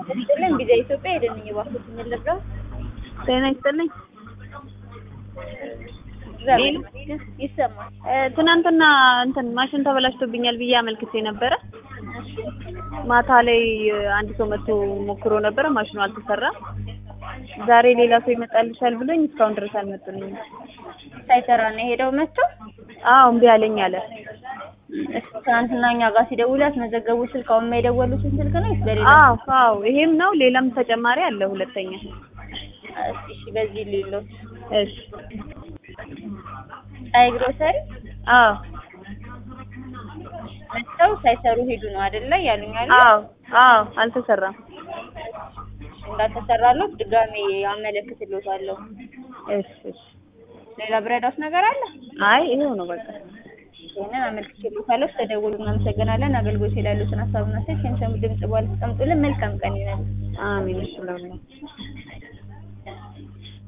ይስጥልን ቪዛ ኢትዮጵያ ሄደን እባክዎት እንልርዳው። ጤና ይስጥልኝ። እግዚአብሔር ይመስገን ይሰማል። እ፣ ትናንትና እንትን ማሽን ተበላሽቶብኛል ብዬ አመልክቼ ነበረ። ማታ ላይ እ፣ አንድ ሰው መጥቶ ሞክሮ ነበረ፣ ማሽኑ አልተሰራም። ዛሬ ሌላ ሰው ይመጣልሻል ብሎኝ እስካሁን ድረስ አልመጡልኝም። ሳይሰራ ነው የሄደው መጥቶ። አዎ እምቢ አለኝ አለ። እሺ ትናንትና እኛ ጋር ሲደውሉ ያስመዘገቡ ስልክ አሁን የደወሉትን ስልክ ነው ወይስ በሌላ? አዎ አዎ ይሄም ነው። ሌላም ተጨማሪ አለ ሁለተኛ። እሺ እሺ በዚህ ሌሎት እሺ ፀሐይ ግሮሰሪ አዎ መጥተው ሳይሰሩ ሄዱ ነው አይደለ ያሉኝ አሉ። አዎ አዎ አልተሰራም። እንዳልተሰራለት ድጋሜ አመለክትልዎታለሁ። እሺ እሺ ሌላ ብረዳት ነገር አለ? አይ ይሄው ነው በቃ። ይሄንን አመልክቼልዎታለሁ። ስለደወሉ እናመሰግናለን። አገልግሎት ላይ ያሉትን ሀሳብና ሴት የሚሰሙ ድምጽ በኋላ አስቀምጡልን። መልካም ቀን ይሁንልዎት። አሜን። እሺ ለሁላችሁ